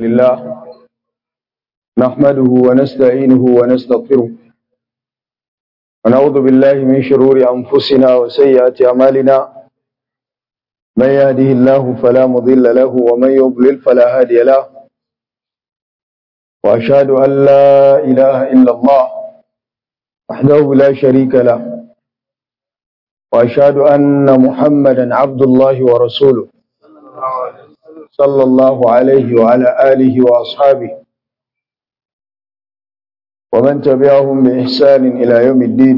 لله نحمده ونستعينه ونستغفره ونعوذ بالله من شرور أنفسنا وسيئات أعمالنا من يهده الله فلا مضل له ومن يضلل فلا هادي له وأشهد أن لا إله إلا الله وحده لا شريك له وأشهد أن محمدا عبد الله ورسوله صلى الله عليه وعلى آله وأصحابه ومن تبعهم بإحسان إلى يوم الدين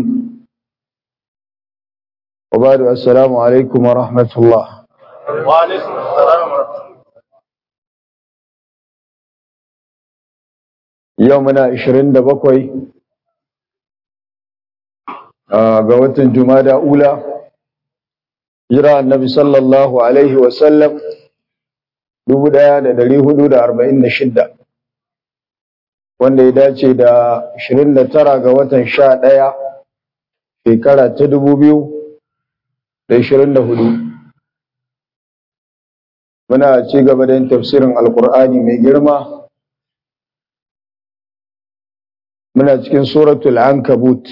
وبعد السلام عليكم ورحمة الله وعليكم السلام ورحمة الله يومنا 27 ga watan Jumada Ula jira annabi sallallahu alaihi wasallam 1446 wanda ya dace da 29 ga watan 11 shekara ta 2024 muna ci gaba da yin tafsirin alkur'ani mai girma muna cikin suratul ankabut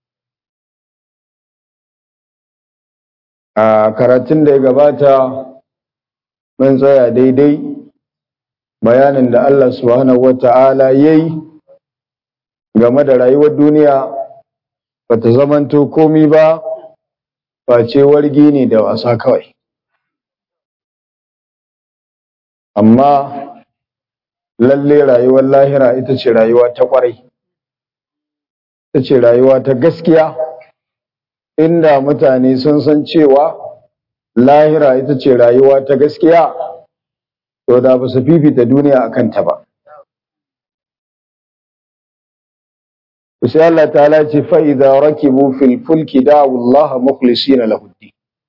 a karatun da ya gabata mun tsaya daidai bayanin da Allah subhanahu wata'ala ya yi game da rayuwar duniya ba ta zamanto komi ba face wargi ne da wasa kawai amma lalle rayuwar lahira ita ce rayuwa ta kwarai ita ce rayuwa ta gaskiya inda mutane sun san cewa lahira ita ce rayuwa ta gaskiya to da ba su fifita duniya a kanta ba sai Allah ta'ala ce fa idza rakibu fil fulki da'u Allah mukhlisina lahu ad-din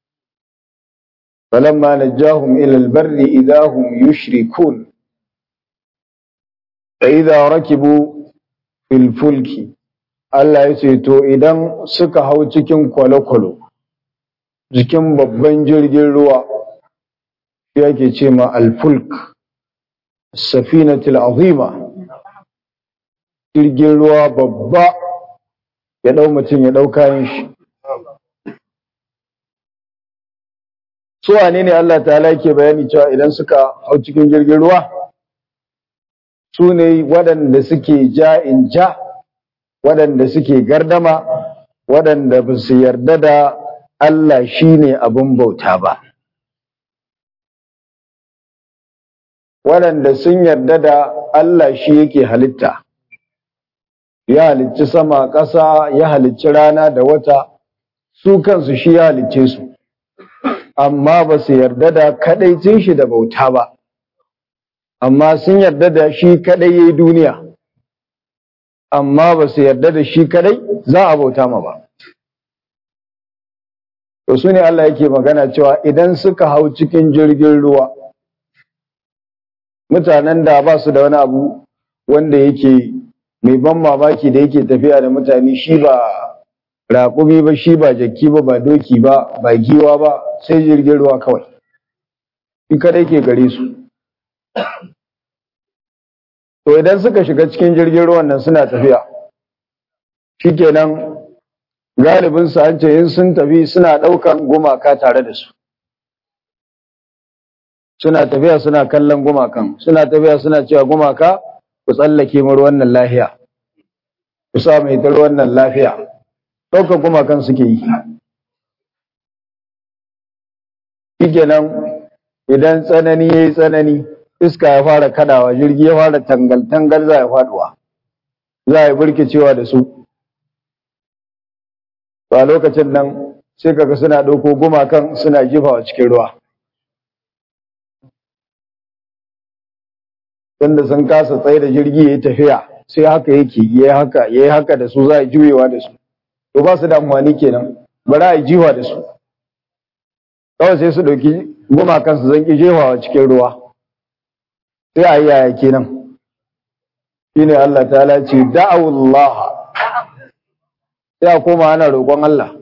falamma najahum ila al-barri idza hum yushrikun fa idza rakibu fil fulki Allah ya ce to idan suka hau cikin kwale-kwale jikin babban jirgin ruwa shi yake ce ma alfulk safinatul azima jirgin ruwa babba ya dau mutum ya dau kayan shi su wane ne Allah ta'ala yake bayani cewa idan suka hau cikin jirgin ruwa su ne waɗanda suke ja in ja waɗanda suke gardama waɗanda ba su yarda da Allah shi ne abin bauta ba. Waɗanda sun yarda da Allah shi yake halitta, ya halicci sama ƙasa, ya halicci rana da wata, su kansu shi ya halicce su, amma ba su yarda da kaɗaicin shi da bauta ba, amma sun yarda da shi kaɗai ya yi duniya, amma ba su yarda da shi kaɗai za a bauta ma ba. To su ne Allah yake magana cewa idan suka hau cikin jirgin ruwa, mutanen da ba su da wani abu wanda yake mai ban mamaki da yake tafiya da mutane shi ba raƙumi ba shi ba jaki ba ba doki ba ba giwa ba sai jirgin ruwa kawai. Shi kadai ke gare su. To idan suka shiga cikin jirgin ruwan nan suna tafiya, shikenan galibin su an ce in sun tafi suna ɗaukan gumaka tare da su suna tafiya suna kallon gumakan suna tafiya suna cewa gumaka ku tsallake mu wannan lafiya ku sa mai tar wannan lafiya ɗaukan gumakan suke yi shikenan idan tsanani yayi tsanani iska ya fara kadawa jirgi ya fara tangal tangal za ya faduwa za ya burkicewa da su to a lokacin nan sai kaga suna ɗauko gumakan suna jifawa cikin ruwa tunda sun kasa tsaye da jirgi ya tafiya sai haka yake ya haka ya haka da su za a juyewa da su to ba su da amfani kenan bari a jiwa da su kawai sai su ɗauki gumakan su zanki jefawa cikin ruwa sai a yi yaya kenan shine Allah ta ce da'awullah sai a koma ana roƙon Allah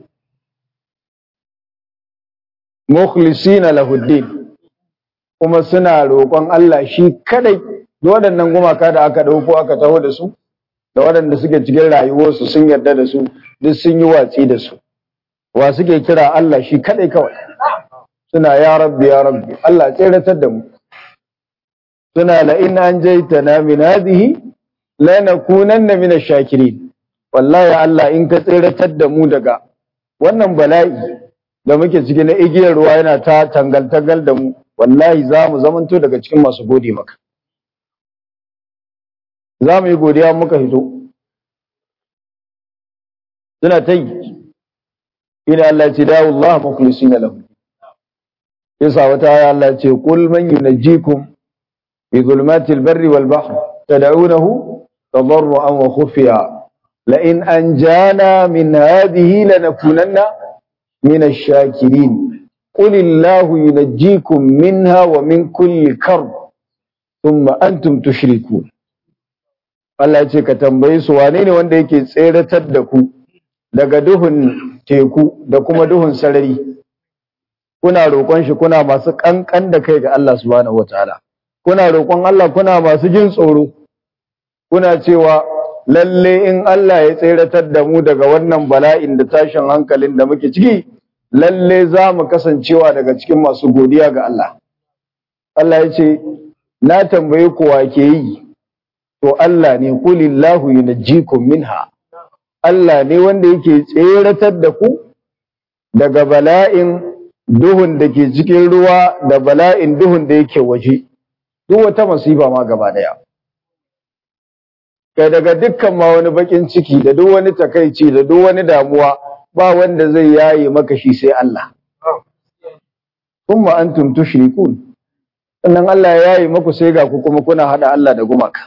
mukhlisina lahuddin kuma suna roƙon Allah shi kadai duk waɗannan gumaka da aka ɗauko aka taho da su da waɗanda suke cikin rayuwarsu sun yarda da su duk sun yi watsi da su wa suke kira Allah shi kaɗai kawai suna ya rabbi ya rabbi Allah tseratar da mu suna la in an jaitana min hadhihi lanakunanna min ash-shakirin wallahi Allah in ka tseratar da mu daga wannan bala'i da muke ciki na igiyar ruwa yana ta tangal tangal da mu wallahi za mu zamanto daga cikin masu gode maka za mu yi godiya muka hito suna ta yi ina Allah ce dawo Allah mukhlisina lahu yasa wata aya Allah ce qul man yunajjikum fi zulmatil barri wal bahr tad'unahu tadarruan wa khufiya la in anjana min hadhihi lanakunanna min ash-shakirin qul illahu yunajjikum minha wa min kulli karb thumma antum tushrikun Allah ce ka tambaye su wane ne wanda yake tseratar da ku daga duhun teku da kuma duhun sarari kuna roƙon shi kuna masu ƙanƙan da kai ga Allah subhanahu wataala kuna roƙon Allah kuna masu jin tsoro kuna cewa lalle in Allah ya tseratar da mu daga wannan bala'in da tashin hankalin da muke ciki lalle za mu kasancewa daga cikin masu godiya ga Allah Allah ya ce na tambaye ku wa ke yi to Allah ne kulillahu yunajjikum minha Allah ne wanda yake tseratar da ku daga bala'in duhun da ke cikin ruwa da bala'in duhun da yake waje duk wata masifa ma gaba daya kai daga dukkan ma wani bakin ciki da duk wani takaici da duk wani damuwa ba wanda zai yaye maka shi sai Allah kuma antum tushrikun sannan Allah ya yaye maku sai ga ku kuma kuna hada Allah da gumaka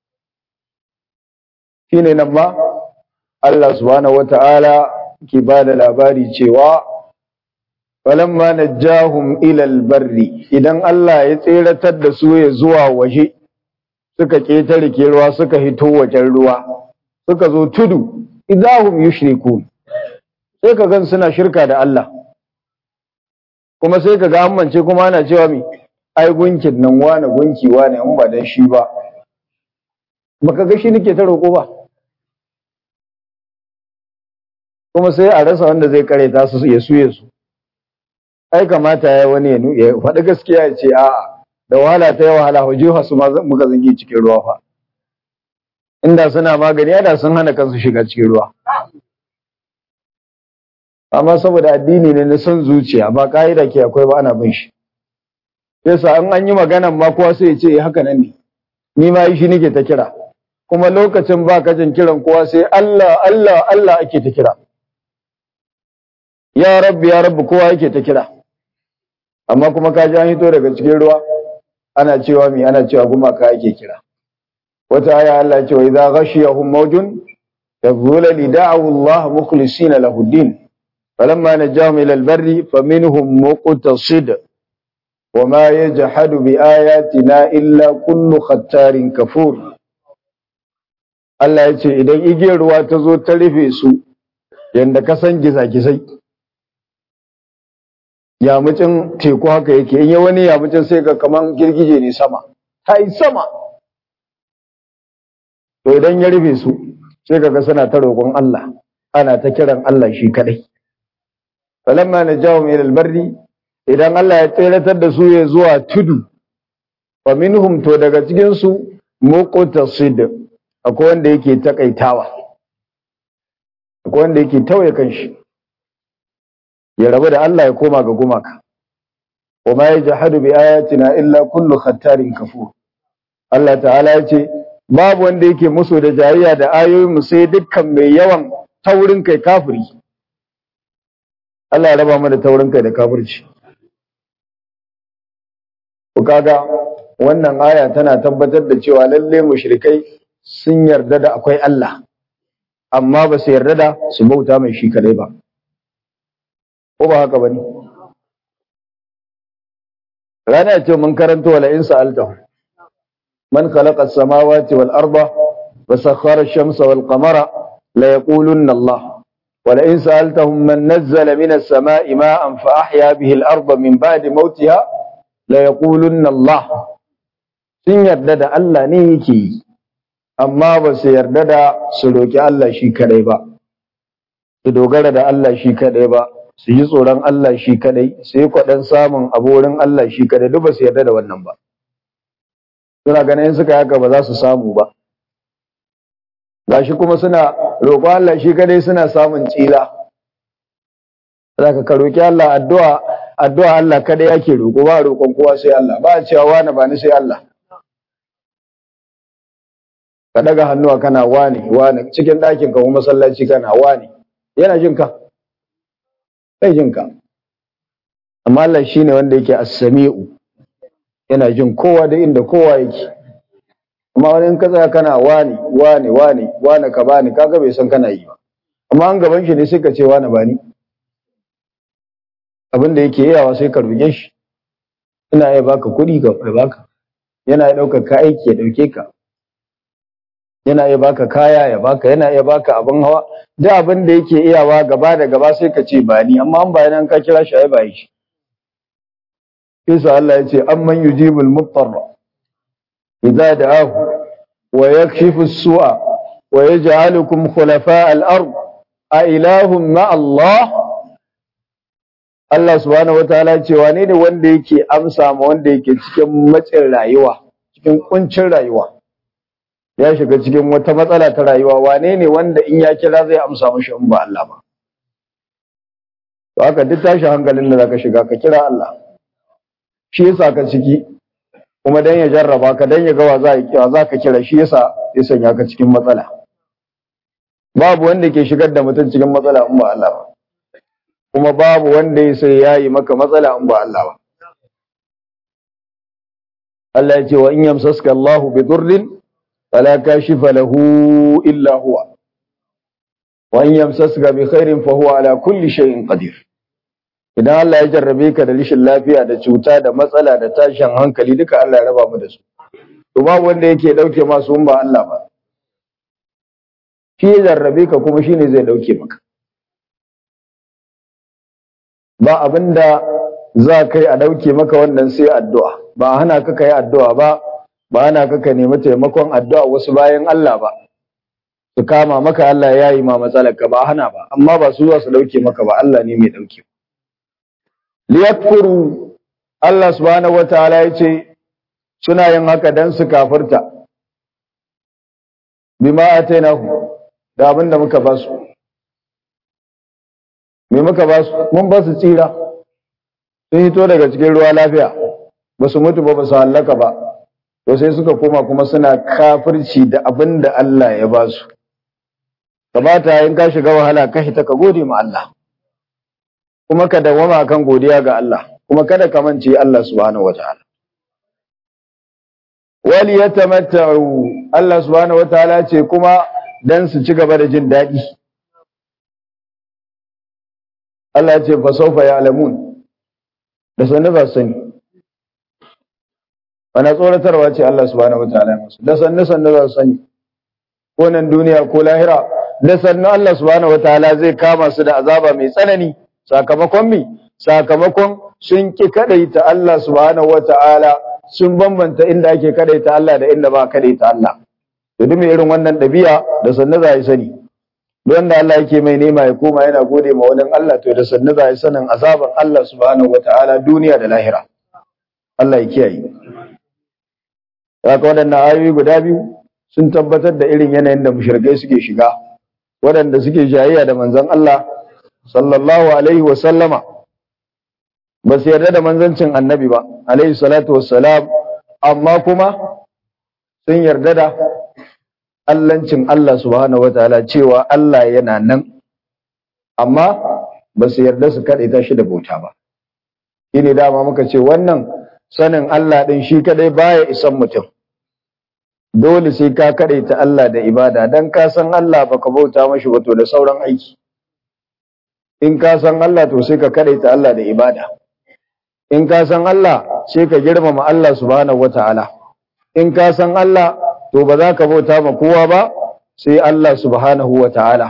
shine nan ma Allah subhanahu wata'ala ke ba da labari cewa falamma najjahum ila albarri idan Allah ya tseratar da su ya zuwa waje suka ketare ke ruwa suka hito wajen ruwa suka zo tudu idahum yushrikun sai ka gan suna shirka da Allah kuma sai ka ga amince kuma ana cewa mi ai gunkin nan wani gunki wani in ba dan shi ba baka ga shi nake ta roƙo ba kuma sai a rasa wanda zai kare ta su ya suye su ai kamata ya wani ya faɗi gaskiya ya ce a'a da wahala ta yi wahala hujjuha su muka zangi cikin ruwa fa inda suna magani da sun hana kansu shiga cikin ruwa amma saboda addini ne na son zuciya ba ka'ida ke akwai ba ana bin shi yasa an an yi maganan ma kowa sai ya ce haka nan ne ni ma yi shi nake ta kira kuma lokacin ba kajin kiran kowa sai Allah Allah Allah ake ta kira ya rabbi ya rabbi kowa yake ta kira amma kuma ka ji an hito daga cikin ruwa ana cewa mi ana cewa gumaka ake kira wata aya Allah ce wa idza ghashiyahum mawjun yadhula li da'u Allah mukhlisina lahu din falamma najahum ila al-barri faminhum muqtasid وما يجحد بآياتنا إلا كل ختار كفور Allah ya ce idan igiyar ruwa ta zo ta rufe su yadda ka san gisa-gisai yamucin teku haka yake in yi wani yamucin sai ga kaman girgije ne sama ta yi sama to idan ya rufe su sai ka ga suna ta roƙon Allah ana ta kiran Allah shi kadai falamma najahum ila albarri idan Allah ya tseratar da su ya zuwa tudu fa minhum to daga cikin su muqtasid akwai wanda yake takaitawa akwai wanda yake tauye kanshi ya rabu da Allah ya koma ga gumaka wa ma yajhadu bi ayatina illa kullu khattarin kafur Allah ta'ala ya ce babu wanda yake musu da jayayya da ayoyin mu sai dukkan mai yawan taurin kai kafiri Allah ya raba mu da taurin kai da kafirci ku kaga wannan aya tana tabbatar da cewa lalle mushrikai sun yarda da akwai Allah amma ba su yarda da su bauta mai shi kadai ba ko ba haka bane rana ce mun karanta wala in sa'alta man khalaqa as-samawati wal arda wa sakhkhara ash-shamsa wal qamara la yaqulunna Allah wala in sa'altahum man nazzala minas sama'i ma'an fa ahya bihi al-arda min ba'di mawtiha la yaqulunna Allah sun yarda da Allah ne yake yi amma ba su yarda da su roki Allah shi kadai ba su dogara da Allah shi kadai ba su yi tsoron Allah shi kadai su yi kwaɗan samun aborin Allah shi kadai duk ba su yarda da wannan ba suna ganin suka haka ba za su samu ba gashi kuma suna roƙon Allah shi kadai suna samun tsira zaka ka roki Allah addu'a addu'a Allah kadai ake roƙo ba roƙon kowa sai Allah ba a cewa wani ba ni sai Allah ka daga hannuwa kana wani wani cikin ɗakin ka kuma masallaci kana wani yana jin ka bai jin ka amma Allah shine wanda yake as-sami'u yana jin kowa da inda kowa yake amma wani in ka tsaya kana wani wani wani wani ka bani kaga bai san kana yi ba amma an gaban shi ne sai ka ce wani bani abin da yake yawa sai ka roƙe shi ina iya baka kuɗi ka baka yana iya ɗaukar ka aiki ya ɗauke ka yana iya baka kaya ya baka yana iya baka abin hawa duk abin da yake iyawa gaba da gaba sai ka ce ba ni amma an bayan ka kira shi ai ba shi Isa Allah ya ce amman yujibul muttarra idza da'ahu wa yakshifu as-su'a wa yaj'alukum khulafa al-ard a ilahum ma Allah Allah subhanahu wataala ce wane ne wanda yake amsa ma wanda yake cikin matsin rayuwa cikin kuncin rayuwa ya shiga cikin wata matsala ta rayuwa wane ne wanda in ya kira zai amsa mashi in ba Allah ba to haka duk tashi hankalin da zaka shiga ka kira Allah shi yasa ka ciki kuma dan ya jarraba ka dan ya ga wa za ka za ka kira shi yasa ya sanya ka cikin matsala babu wanda ke shigar da mutum cikin matsala in ba Allah ba kuma babu wanda ya sai yayi maka matsala in ba Allah ba Allah ya ce wa in yamsaska Allahu bi durrin فلا كاشف له إلا هو وإن يمسسك بخير فهو على كل شيء قدير idan Allah ya jarrabe ka da rishin lafiya da cuta da matsala da tashin hankali duka Allah ya raba mu da su to babu wanda yake dauke masu ba Allah ba shi ya jarrabe ka kuma shine zai dauke maka ba abinda za kai a dauke maka wannan sai addu'a ba hana ka kai addu'a ba ba ana kaka nemi taimakon addu'a wasu bayan Allah ba su kama maka Allah ya yi ma matsalarka ba hana ba amma ba su za su dauke maka ba Allah ne mai dauke liyakfuru Allah subhanahu wataala ya ce suna yin haka dan su kafirta bima atainahu da abin da muka ba su me muka ba su mun ba su tsira sun hito daga cikin ruwa lafiya ba su mutu ba ba su hallaka ba to sai suka koma kuma suna kafirci da abin da Allah ya ba su kamata in ka shiga wahala ka hita ka gode ma Allah kuma ka dawama kan godiya ga Allah kuma kada ka mance Allah subhanahu wataala wal yatamatta'u Allah subhanahu wataala ce kuma dan su ci gaba da jin daɗi Allah ya ce fa sawfa ya'lamun da sanin ba sani wani tsoratarwa ce Allah subhanahu wataala ya masu da sannu sannu za su sani ko nan duniya ko lahira da sannu Allah subhanahu wataala zai kama su da azaba mai tsanani sakamakon mi sakamakon sun ki kadaita Allah subhanahu wataala sun bambanta inda ake kadaita Allah da inda ba kadaita Allah to duk mai irin wannan dabi'a da sannu za yi sani don da Allah yake mai nema ya koma yana gode ma wani Allah to da sannu za yi sanin azaban Allah subhanahu wataala duniya da lahira Allah ya kiyaye Haka waɗannan ayoyi guda biyu sun tabbatar da irin yanayin da mushrikai suke shiga, waɗanda suke jayayya da manzon Allah sallallahu alaihi wa sallama ba su yarda da manzancin annabi ba, alaihi salatu wassalam, amma kuma sun yarda da Allancin Allah subhanahu wa ta'ala cewa Allah yana nan, amma ba su yarda su kaɗaita shi da bauta ba. Shi ne dama muka ce wannan sanin Allah ɗin shi kaɗai baya isan mutum. dole sai ka ta Allah da ibada dan ka san Allah baka bauta mashi ba to da sauran aiki in ka san Allah to sai ka ta Allah da ibada in ka san Allah sai ka girmama Allah subhanahu wataala in ka san Allah to ba za ka bauta ma kowa ba sai Allah subhanahu wataala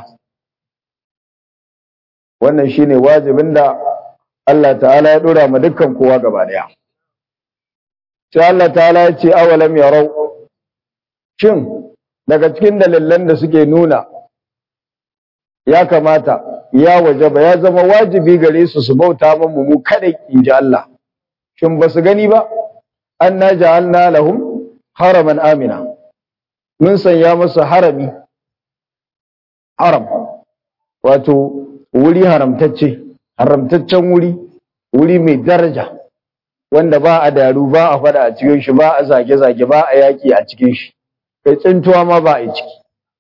wannan shine wajibin da Allah ta'ala ya dora ma dukkan kowa gaba daya sai Allah ta'ala ya ce awalam yarau shin daga cikin dalilan da suke nuna ya kamata ya wajaba ya zama wajibi gare su su bauta mamu mu kada in ji Allah shin ba su gani ba anna ja'alna lahum haraman amina mun sanya musu harami haram wato wuri haramtacce haramtaccen wuri wuri mai daraja wanda ba a daru ba a fada a cikin shi ba a zage-zage ba a yaki a cikin shi kai tsintuwa ma ba a yi ciki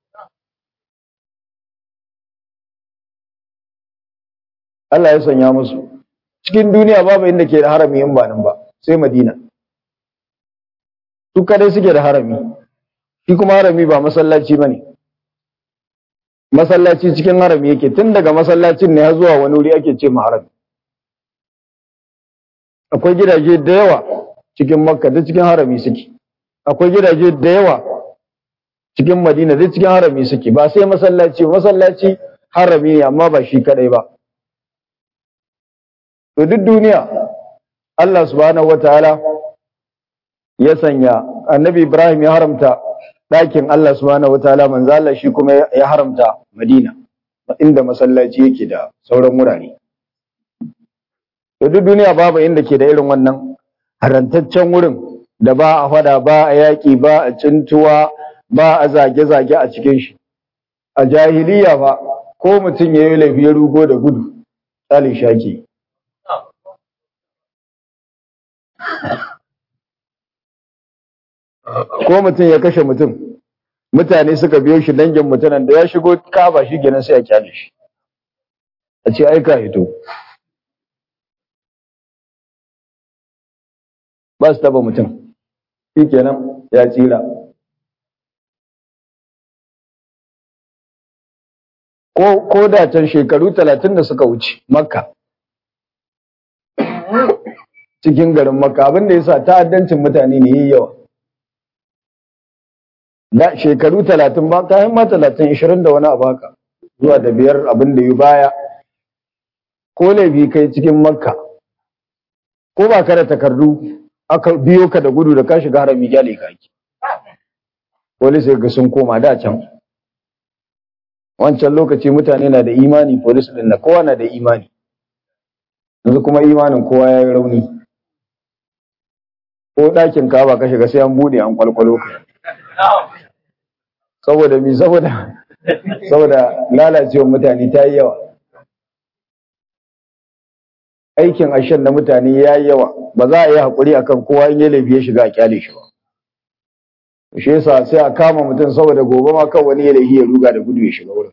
Allah ya sanya musu cikin duniya babu inda ke da harami in ba nan ba sai Madina su kadai suke da harami shi kuma harami ba masallaci bane masallaci cikin harami yake tun daga masallacin ne har zuwa wani wuri ake ce harami akwai gidaje da yawa cikin makka da cikin harami suke akwai gidaje da yawa cikin madina da cikin harami suke ba sai masallaci masallaci harami ne amma ba shi kadai ba to duk duniya Allah subhanahu wataala ya sanya annabi Ibrahim ya haramta ɗakin Allah subhanahu wataala manzo Allah shi kuma ya haramta Madina inda masallaci yake da sauran wurare to duk duniya babu inda ke da irin wannan harantaccen wurin da ba a fada ba a yaƙi ba a cintuwa ba a zage-zage a cikin shi a jahiliya fa ko mutum ya yi laifi ya rugo da gudu tsalin shaki ko mutum ya kashe mutum mutane suka biyo shi dangin mutanen da ya shigo kaba shi kenan sai a kyale shi a ce aika hito ba su taba mutum shi kenan ya tsira ko ko da can shekaru talatin da suka wuce makka cikin garin makka abinda ya sa ta'addancin mutane ne yi yawa da shekaru talatin ba kayan ma talatin ishirin da wani abu haka zuwa da biyar abin da yi baya ko laifi kai cikin makka ko ba ka da takardu aka biyo ka da gudu da ka shiga harami gyale ka ki polis ga sun koma da can wancan lokaci mutane na da imani polis din na kowa na da imani yanzu kuma imanin kowa ya yi rauni ko ɗakin ka ba ka shiga sai an bude an kwalkwalo ka saboda mi saboda saboda lalacewar mutane ta yi yawa aikin ashen na mutane ya yi yawa ba za a yi haƙuri akan kowa in ya laifi ya shiga a kyale shi ba shi yasa sai a kama mutum saboda gobe ma kan wani ya laifi ya ruga da gudu ya shiga wurin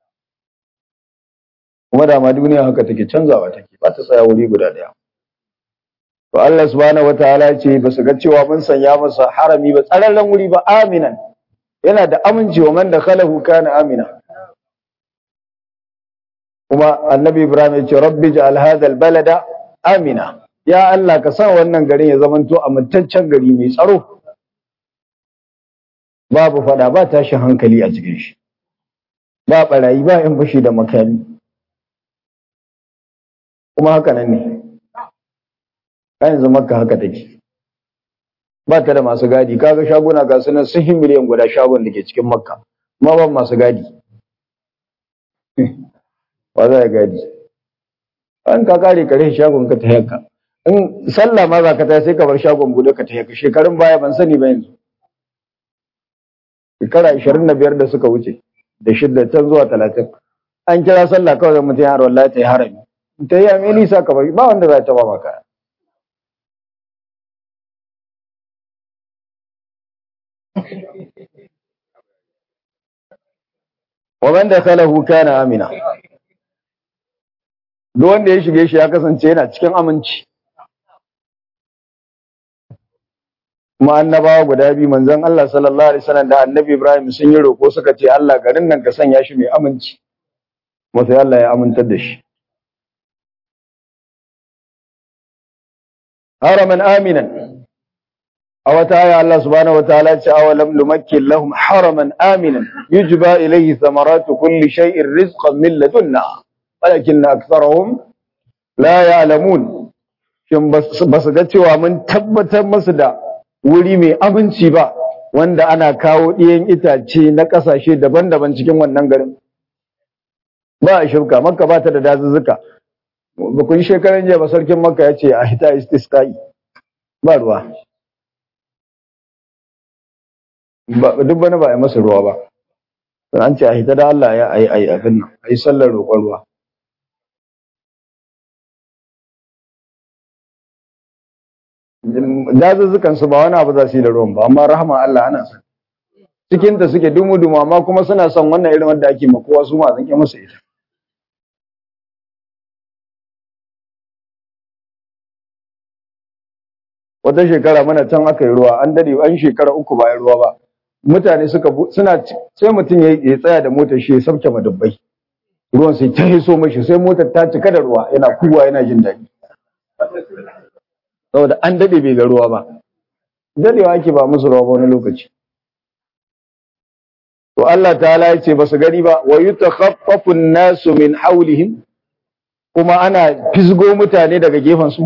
kuma da ma duniya haka take canzawa take ba ta tsaya wuri guda daya to Allah subhanahu wataala ya ce ba su ga cewa mun sanya masa harami ba tsararren wuri ba aminan yana da aminci wa man dakhalahu kana amina kuma annabi ibrahim ya ce rabbi ja'al hadha albalada amina ya Allah ka sa wannan garin ya zamanto amintaccen gari mai tsaro babu fada ba tashin hankali a cikin shi ba barayi ba yan fashi da makami kuma haka nan ne yanzu makka haka take ba ta da masu gadi kaga shaguna ga sunan sun yi miliyan guda shagon da ke cikin makka ma ba masu gadi ba za a gadi an ka kare kare shagon ka ta yanka in sallah ma za ka ta sai ka bar shagon bude ka ta yanka shekarun baya ban sani ba yanzu shekara ashirin da biyar da suka wuce da shidda can zuwa talatin an kira sallah kawai zan mutum yaro wallahi ta yi harami ta yi ame nisa ka bari ba wanda za ta ba maka ومن دخله كان amina duk wanda ya shige shi ya kasance yana cikin aminci kuma annabawa guda biyu manzon Allah sallallahu alaihi wasallam da annabi Ibrahim sun yi roko suka ce Allah garin nan ka sanya shi mai aminci kuma sai Allah ya amintar da shi haraman aminan a wata aya Allah subhanahu wataala ya ce awalam lumakkin lahum haraman aminan yujba ilayhi thamaratu kulli shay'in rizqan min ladunna walakinna aktharuhum la ya'lamun shin basu ga cewa mun tabbatar musu da wuri mai aminci ba wanda ana kawo ɗiyan itace na ƙasashe daban-daban cikin wannan garin ba a shirka makka ba ta da dazuzzuka ba kun shekaran jiya ba sarkin makka ya ce a hita istisqa'i ba ruwa ba duk bane ba a yi masa ruwa ba an ce a hita da Allah ya ayi ayi abin nan ayi sallar roƙon ruwa dazuzzukan su ba wani abu za su yi da ruwan ba amma rahama Allah ana son cikin ta suke dumu dumu amma kuma suna son wannan irin wanda ake makowa su ma zan ke musu ita wata shekara mana can aka yi ruwa an dade an shekara uku ba ruwa ba mutane suka suna sai mutum ya tsaya da motar shi ya sauke madubbai ruwan sai ta hiso mashi sai motar ta cika da ruwa yana kuwa yana jin daɗi saboda an dade bai ga ruwa ba dadewa ake ba musu ruwa ba wani lokaci to Allah ta'ala ya ce ba su gani ba wa yutakhaffafu an-nasu min hawlihim kuma ana fisgo mutane daga gefen su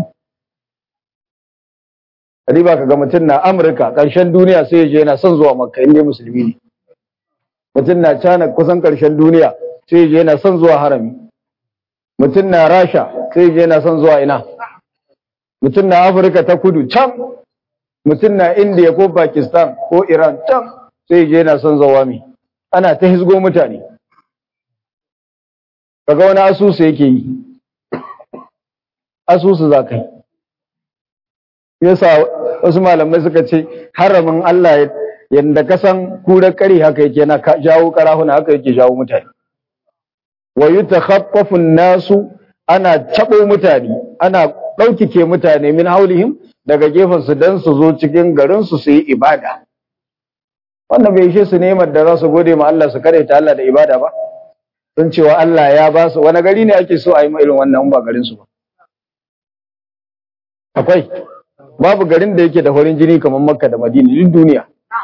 riba kaga mutum na Amurka ƙarshen duniya sai ya je yana son zuwa Makka inda musulmi ne mutum na China kusan ƙarshen duniya sai ya je yana son zuwa harami mutum na Rasha sai ya je yana son zuwa ina mutum na Afirka ta kudu can mutum na India ko Pakistan ko Iran can sai ya je yana son zuwa mi ana ta hisgo mutane kaga wani asusu yake yi asusu za ka yi yasa wasu malamai suka ce haramin Allah yadda ka san kurar kare haka yake na jawo karahuna haka yake jawo mutane wa yutakhaffafu nasu ana cabo mutane ana ɗaukike mutane min haulihim daga gefen su dan su zo cikin garin su su yi ibada wannan bai ishe su nemar da za su gode ma Allah su kare ta Allah da ibada ba sun cewa Allah ya ba su wani gari ne ake so a yi irin wannan ba garin su ba akwai babu garin da yake da farin jini kamar makka da madina duk duniya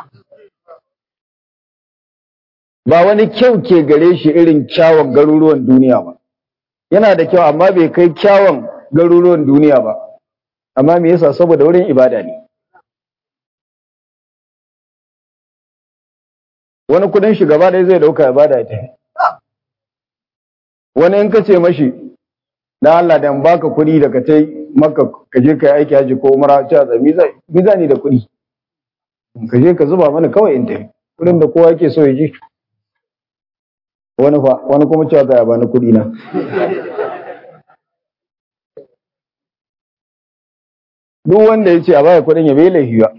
ba wani kyau ke gare shi irin kyawun garuruwan duniya ba yana da kyau amma bai kai kyawun garuruwan duniya ba amma me yasa saboda wurin ibada ne wani kudin shi gaba ɗaya zai dauka ibada ya tafi wani in ka ce mashi dan Allah dan baka kuɗi da ka tai maka ka je ka yi aiki haji ko umara ta da mizani da kuɗi ka je ka zuba mana kawai in tafi kuɗin da kowa yake so ya ji wani fa wani kuma cewa ga ya bani kuɗi na duk wanda ya ce a baya kuɗin ya bai laifi ba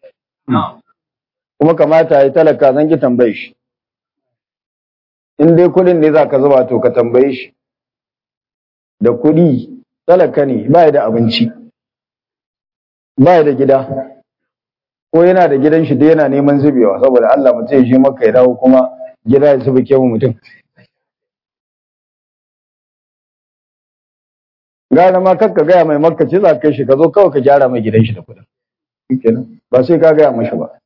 kuma kamata ya talaka zan ki tambaye shi in dai kuɗin ne za ka zuba to ka tambaye shi da kuɗi talaka ne ba da abinci ba da gida ko yana da gidan shi da yana neman zubewa saboda Allah mutum ya shi maka ya dawo kuma gida ya zuba kewa mutum gara ma kakka gaya mai makka ce za ka shi ka zo kawai ka gyara mai gidan shi da kuɗin ba sai ka gaya mashi ba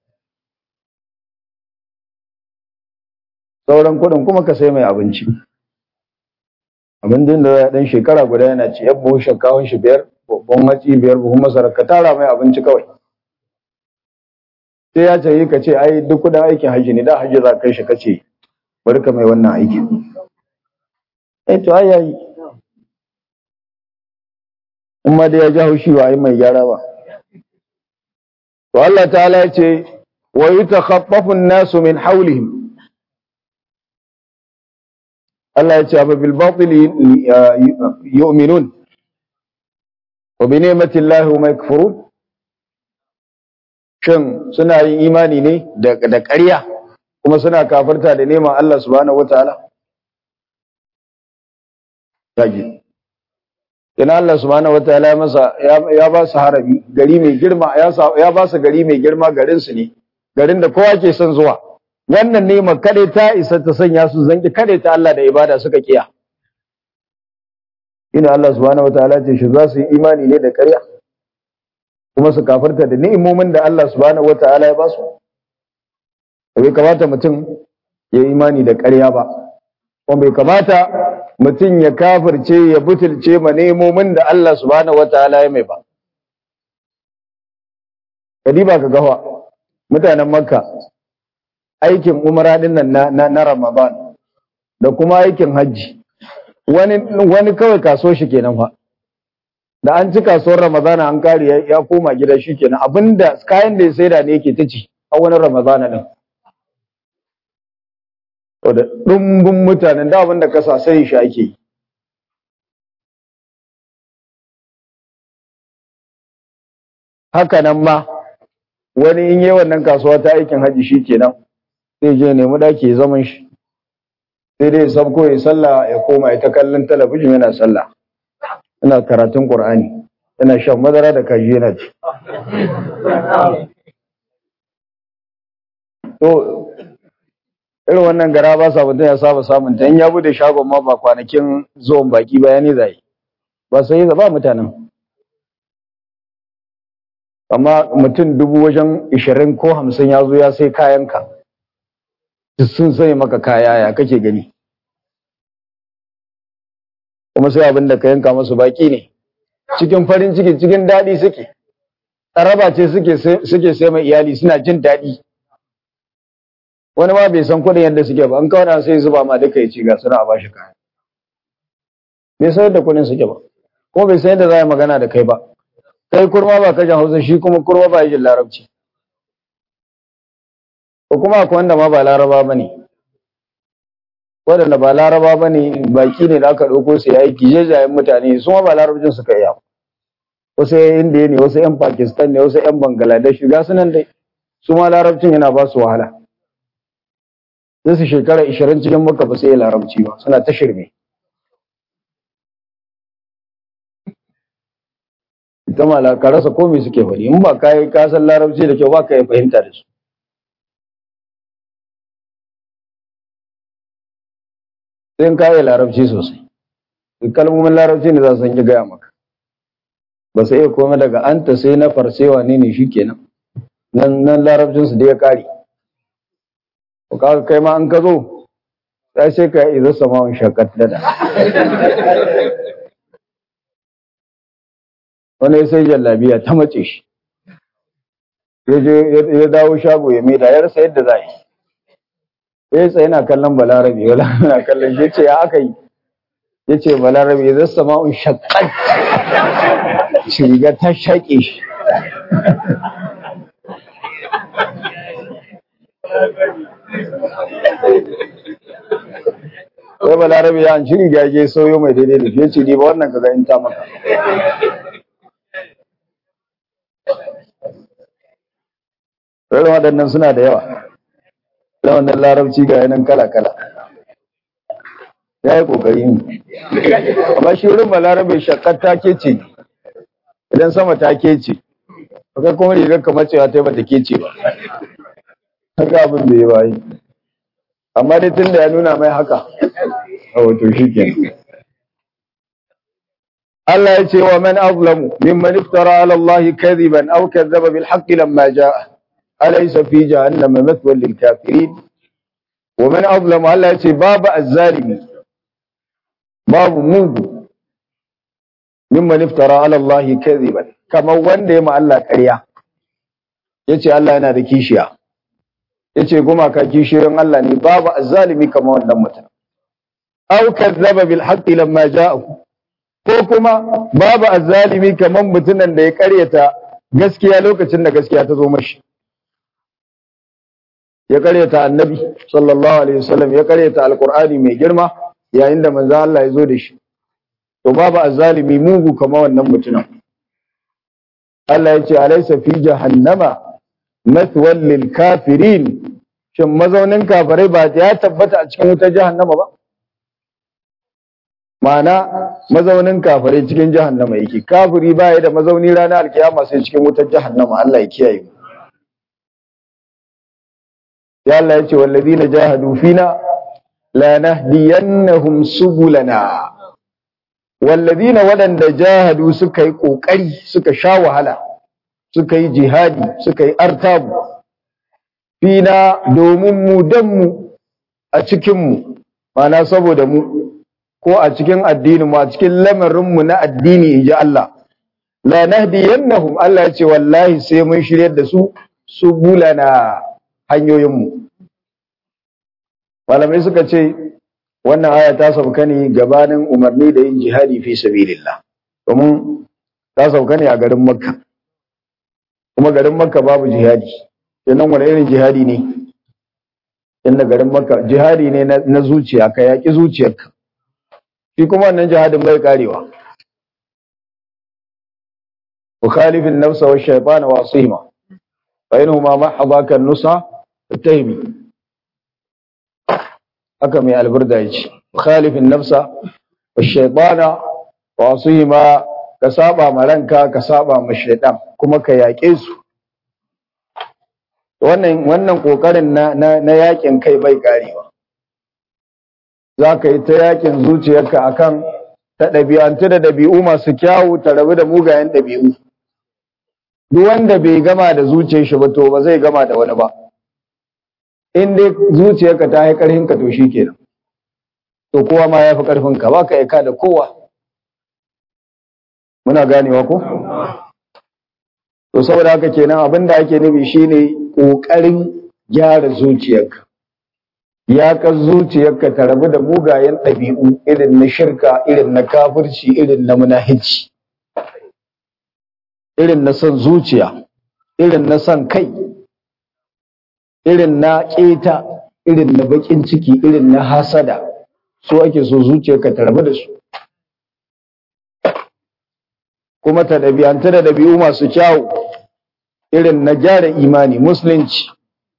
sauran kuɗin kuma ka sai mai abinci abin da ya dan shekara guda yana ci yan buhun shinkawun shi biyar babban hatsi biyar buhun masara ka tara mai abinci kawai sai ya ce ka ce ai duk kudin aikin hajji ne da hajji za kai shi ka ce bari ka mai wannan aiki eh to ai yayi in ma da ya ji haushi ba ai mai gyara ba to Allah ta'ala ya ce wa yutakhaffafu an-nasu min hawlihim Allah ya ce abu bil batil yu'minun wa bi ni'mati Allah hum yakfurun shin suna yin imani ne da da ƙarya kuma suna kafirta da neman Allah subhanahu wataala yaji ina Allah subhanahu wataala ya masa ya ba su harabi gari mai girma ya ba su gari mai girma garin su ne garin da kowa ke son zuwa wannan nema kade ta isa ta sanya su zanki kade ta Allah da ibada suka kiya ina Allah subhanahu wataala ce shi za su yi imani ne da ƙarya kuma su kafarta da ni'imomin da Allah subhanahu wataala ya ba su bai kamata mutum ya imani da ƙarya ba kuma bai kamata mutum ya kafirce ya butulce ma ni'imomin da Allah subhanahu wataala ya mai ba kadiba ka gawa mutanen makka aikin umra din nan na, na, na ramadan da kuma aikin hajji wani wani kawai kaso shi kenan fa da an ci kasuwar ramadana an kare ya, ya koma gida shi kenan abinda kayan da ya saida ne yake ta ci a wani ramadana din to da dumbin mutanen da abinda ka sa sai shi ake yi haka nan ma wani in yi wannan kasuwa ta aikin haji shi kenan zai je nemi daki ya zaman shi sai dai sabko ya sallah ya koma ya ta kallon talabijin yana sallah yana karatun qur'ani yana shan madara da kaji yana ci to irin wannan gara ba sa mutum ya saba samun ta in ya bude shagon ma ba kwanakin zuwan baki bayani zai ba sai ba mutanen amma mutum dubu wajen ishirin ko hamsin ya zo ya sai kayanka sun sai maka kaya ya kake gani kuma sai abin da ka yanka masu baki ne cikin farin ciki cikin daɗi suke tsaraba ce suke sai mai iyali suna jin daɗi wani ma bai san kuɗin yadda suke ba an kawai sai zuba ma duka ya ci ga suna a bashi kaya bai san yadda kuɗin suke ba kuma bai san yadda za a yi magana da kai ba kai kurma ba kajin hausa shi kuma kurma ba jin larabci ko kuma akwai wanda ma ba laraba ba ne waɗanda ba laraba ba ne baki ne da aka ɗauko su ya yi gijejayen mutane su ma ba larabcin suka iya wasu yan indiya ne wasu yan pakistan ne wasu yan bangladesh ga su nan dai su ma larabcin yana ba su wahala sai su shekara ishirin cikin maka ba sai larabci ba suna ta shirme ita mala ka rasa komai suke faɗi in ba kai ka san larabci da kyau ba ka yi fahimta da su sai in ka yi larabci sosai kalmomin larabci ne za su ki gaya maka ba sai iya komai daga anta sai na farsewa ne ne shikenan nan nan larabcin su da ya kare ko ka kai ma an ka zo sai sai ka yi zasa ma'un shakat da wani sai jallabiya ta mace shi ya dawo shago ya maida ya rasa yadda za yi ya tsaye na kallon balarabe wala na kallon shi ce ya aka yi ya ce balarabe ya zasta ma'un shakkan shiga ta shaƙe shi sai balarabe ya an shiri gage sauyo mai daidai da shi ya ce ni ba wannan kaga in ta maka Irin waɗannan suna da yawa. Da wannan larabci ga yanan kala-kala. Ya yi ƙoƙari ne. Amma shi wurin balarabe shakkar take ce, idan sama take ce, kai kuma rigar kamar cewa ta yi bata ke ce ba. Haka abin da ya bayi. Amma dai tun da ya nuna mai haka, a wato shi ke. Allah ya ce wa man azlamu mimman iftara ala Allah kadhiban aw kadzaba bil haqqi lamma jaa أليس في جهنم مثوى للكافرين ومن أظلم الله يتي باب الظالم باب موجو ممن افترى على الله كذبا كما وند ما الله ƙarya yace Allah yana da kishiya yace kuma ka kishiyoyin Allah ne babu azzalimi kamar wannan mutum aw kazzaba bil haqqi lamma ja'ahu ko kuma babu azzalimi kamar mutumin da ya ƙaryata gaskiya lokacin da gaskiya ta zo mashi ya karyata annabi sallallahu alaihi wasallam ya karyata alqur'ani mai girma yayin da manzo Allah ya zo da shi to babu azzalimi mugu kama wannan mutumin Allah ya ce alaysa fi jahannama mathwal lil kafirin shin mazaunin kafirai ba ya tabbata a cikin wutar jahannama ba ma'ana mazaunin kafirai cikin jahannama yake kafiri ba ya da mazauni ranar alkiyama sai cikin wutar jahannama Allah ya kiyaye mu ya Allah ya ce wallazina jahadu fina lanahdiyannahum subulana wallazina wadanda jahadu suka yi kokari suka sha wahala suka yi jihadi suka yi artabu fina domin mu dan mu a cikin mu mana saboda mu ko a cikin addinin mu a cikin lamarin mu na addini inji Allah la nahdiyannahum Allah ya ce wallahi sai mun shiryar da su su bulana hanyoyinmu malamai suka ce wannan aya ta sauka ne gabanin umarni da yin jihadi fi sabilillah domin ta sauka ne a garin makka kuma garin makka babu jihadi kenan wani irin jihadi ne inda garin makka jihadi ne na zuciya ka yaƙi zuciyarka shi kuma wannan jihadin bai karewa مخالف النفس والشيطان وعصيهما فإنهما محضاك النصح التهمي haka mai alburda ya ce mukhalifin nafsa wa shaitana wa asihima ka saba ma ranka ka saba ma shaitan kuma ka yaƙe su wannan wannan kokarin na na yakin kai bai karewa za ka yi ta yakin zuciyarka akan ta ɗabi'antu da ɗabi'u masu kyawu ta rabu da mugayen ɗabi'u duk wanda bai gama da zuciyar shi ba to ba zai gama da wani ba in dai zuciyarka ta yi ƙarfin ka to shi kenan to kowa ma ya fi ƙarfin ka ba ka aika da kowa muna ganewa ko to saboda haka kenan abin da ake nufi shine ƙoƙarin gyara zuciyarka ya ka zuciyarka ta rabu da mugayen ɗabi'u irin na shirka irin na kafirci irin na munahici irin na son zuciya irin na son kai irin na ƙeta irin na baƙin ciki irin na hasada su ake so zuciyarka ta rabu da su kuma ta ɗabi'anta da ɗabi'u masu kyawu irin na gyara imani musulunci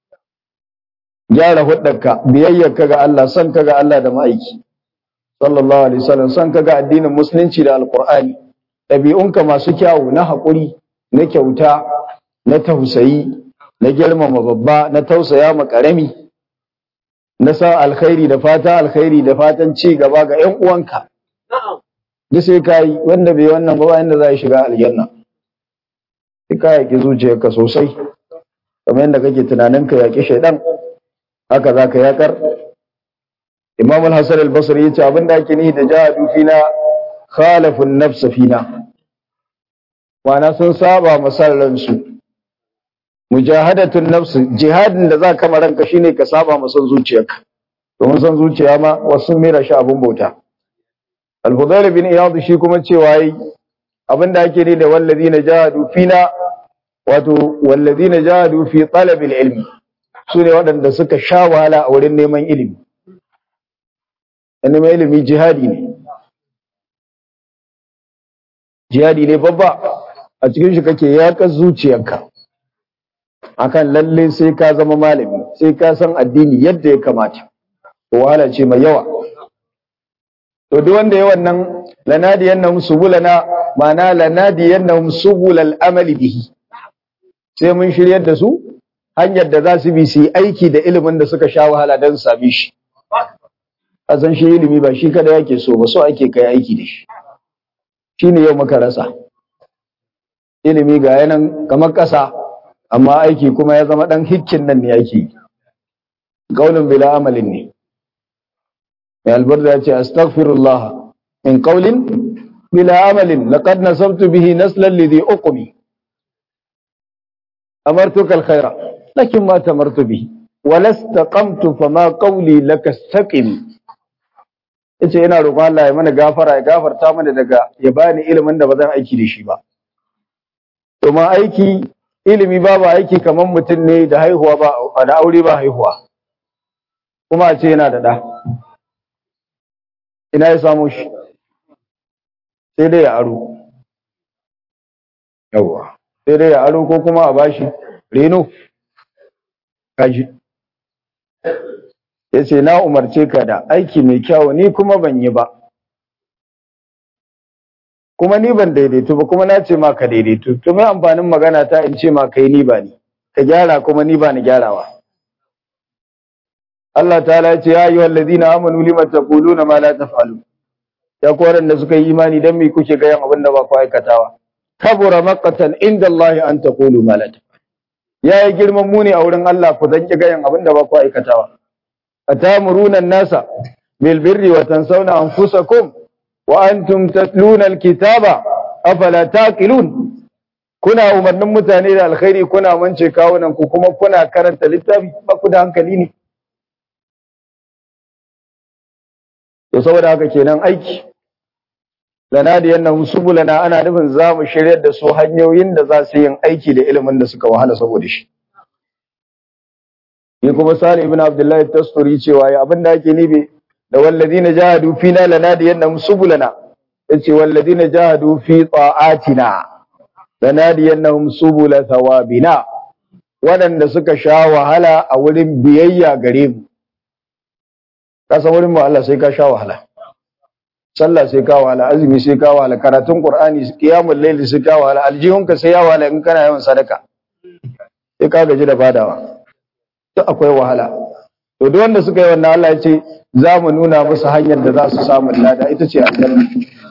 gyara hudarka biyayyarka ga Allah son ka ga Allah da ma'aiki sallallahu alaihi wasallam son ka ga addinin musulunci da alqur'ani ɗabi'unka masu kyawu na haƙuri na kyauta na tausayi na girmama babba na tausaya ma ƙarami na sa alkhairi da fata alkhairi da fatan ci gaba ga ƴan uwanka duk sai ka yi wanda bai wannan ba inda za ya shiga aljanna sai ka yaƙi zuciyarka sosai kamar yadda kake tunanin ka yaƙi shaidan haka za ka yaƙar imam al-hasan al-basri yace abin da ake nihi da jahadu fina khalafun nafsa fina ma'ana sun saba masarran su mujahadatun nafs jihadin da za ka ranka shine ka saba masan zuciyarka domin san zuciya ma wasu mera shi abun bauta al-fudayl bin iyad shi kuma cewa yi abinda ake ne da wallazina jahadu fina wato wallazina jahadu fi talab al-ilm sune waɗanda suka sha wahala a wurin neman ilimi neman ilimi jihadi ne jihadi ne babba a cikin shi kake yaƙar zuciyarka akan lalle sai ka zama malami sai ka san addini yadda ya kamata wahala ce mai yawa to duk wanda ya wannan lanadiyannahum subulana ma'ana lanadiyannahum subulal amali bihi sai mun shiryar da su hanyar da za su bi su yi aiki da ilimin da suka sha wahala don su same shi a san shi ilimi ba shi kada yake so ba so ake kai aiki da shi shine yau muka rasa ilimi ga yanan kamar ƙasa amma aiki kuma ya zama ɗan hikkin nan ne ake yi ƙaunin bila amalin ne mai albarda ya ce astaghfirullah min qawlin bila amalin laqad nasabtu bihi naslan lidhi uqmi amartuka alkhaira lakin ma tamartu bihi walastaqamtu fama qawli laka istaqim yace ina roƙon Allah ya mana gafara ya gafarta mana daga ya bani ilimin da ba zan aiki da shi ba domin aiki ilimi babu aiki kamar mutum ne da haihuwa ba da aure ba haihuwa kuma a ce yana da ɗa ina ya samu shi sai dai ya aro yawwa sai dai ya aro ko kuma a bashi reno kaji ya ce na umarce ka da aiki mai kyau ni kuma ban yi ba kuma ni ban daidaitu ba kuma na ce ma ka daidaitu to mai amfanin magana ta in ce ma kai ni ba ni ka gyara kuma ni ba ni gyarawa Allah ta'ala ya ce ya ayyuhal ladina amanu lima taquluna ma la taf'alun ya ku da suka yi imani dan me kuke ga yan abin da ba ku aikatawa kabura maqatan inda Allah an taqulu ma la taf'alun yayi girman muni a wurin Allah ku zanki ga yan abin da ba ku aikatawa atamuruna an-nasa bil birri wa tansawna anfusakum wa antum tatluna al-kitaba afala taqilun kuna umarnin mutane da alkhairi kuna mance kawunan ku kuma kuna karanta littafi ba ku da hankali ne to saboda haka kenan aiki lana da yannan subulana ana nufin za mu shiryar da su hanyoyin da za su yin aiki da ilimin da suka wahala saboda shi ni kuma sani ibn abdullahi tasturi cewa ya abin da ake nibe da walladina jahadu fina lana da yannan subulana yace walladina jahadu fi ta'atina lana da yannan subula thawabina waɗanda suka sha wahala a wurin biyayya gare mu ka san wurin mu Allah sai ka sha wahala sallah sai ka wahala azumi sai ka wahala karatun qur'ani qiyamul layli sai ka wahala aljihunka sai ya wahala in kana yawan sadaka sai ka gaji da fadawa duk akwai wahala to duk wanda suka yi wannan Allah ya ce za mu nuna musu hanyar da za su samu lada ita ce aljanna